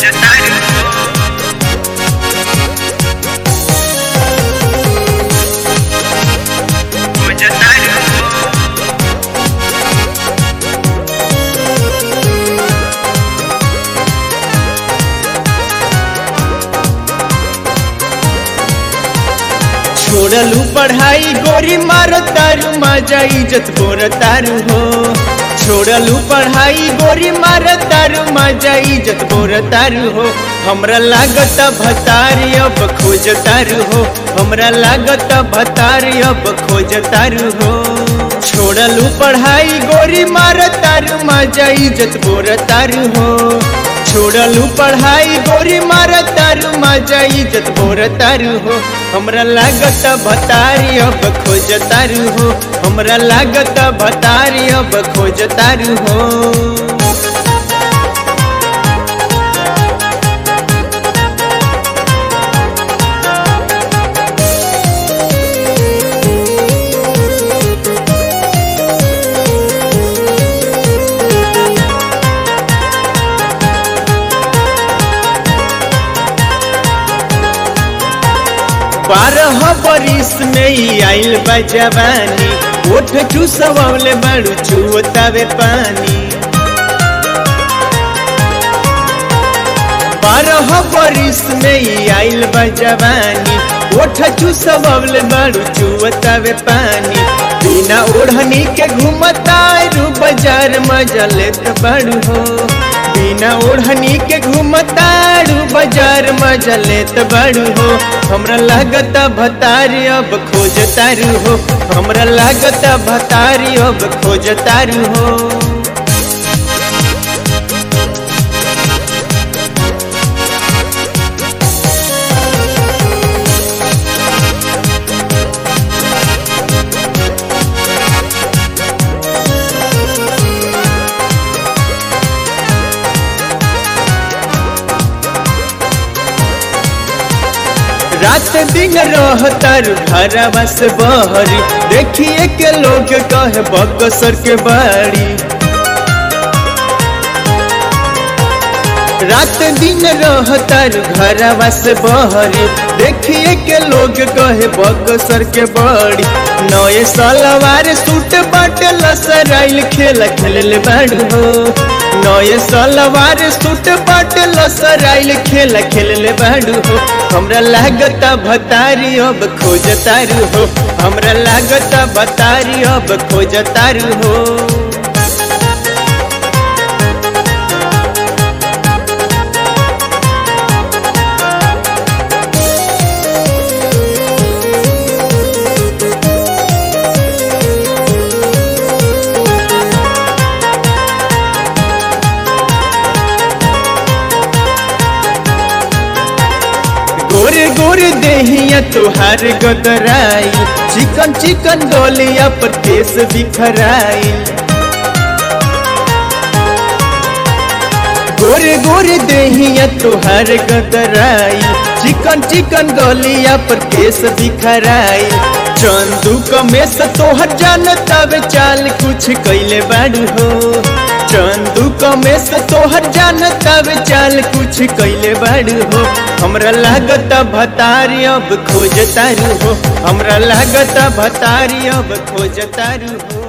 खोजतारू हो खोजतारू हो छोड़लू पढ़ाई गोरी मारो तारू मजा इज्जत बोर तारू हो छोड़लू पढ़ाई गोरी मारो तारू मजा इज्जत बोर तारू हो हमरा लागत भतारी अब खोज तारू हो हमरा लागत भतारी अब खोज तारू हो छोड़लू पढ़ाई गोरी मारो तारू मजा इज्जत बोर तारू हो छोड़लू पढ़ाई गोरी मार तारू मजा इज्जत बोर तारू हो हमरा लागत भतारी अब खोज तारू हो हमरा लागत भतारी अब खोज तारू हो बारह बरिस में ही आइल बा जवानी ओठ चूसवले बाड़ू चुवतावे पानी बारह बरिस में ही आइल बा जवानी ओठ चूसवले बाड़ू चुवतावे पानी बिना ओढ़नी के घूमता रू बाजार मजा लेत बाड़ू हो बिना ओढ़नी के घूमतारू बाजार मजा लेत बाड़ू हो हमरा लागत भतारी अब खोज तारू हो हमरा लागत भतारी अब खोज तारू हो रात दिन रहतर घरवा से बहरी देखिए के लोग कहे बकसर के बाड़ी रात दिन रहतर घरवा से बहरी देखिए के लोग कहे बकसर के बड़ी नए सलवार सूट बाटे लसराइल खेल खेल बाड़ू हो नए सलवार सूट बाटे लसराइल खेल खेल बाड़ू हो हमरा लागत भतारी अब खोज तारू हो हमरा लागत भतारी अब खोज तारू हो गोरे गोरे देहिया तुहार गदराई चिकन चिकन डोलिया पर केस बिखराई गोरे गोरे देहिया तुहार गदराई चिकन चिकन डोलिया पर केस बिखराई चंदू कमेस तोहर जानता वे चाल कुछ कैले बाड़ू हो चंदू कमेस तोहर जानता वे चाल कुछ कैले बाड़ू हो हमरा लागत भतारी अब खोज तारू हो हमरा लागत भतारी अब खोज तारू हो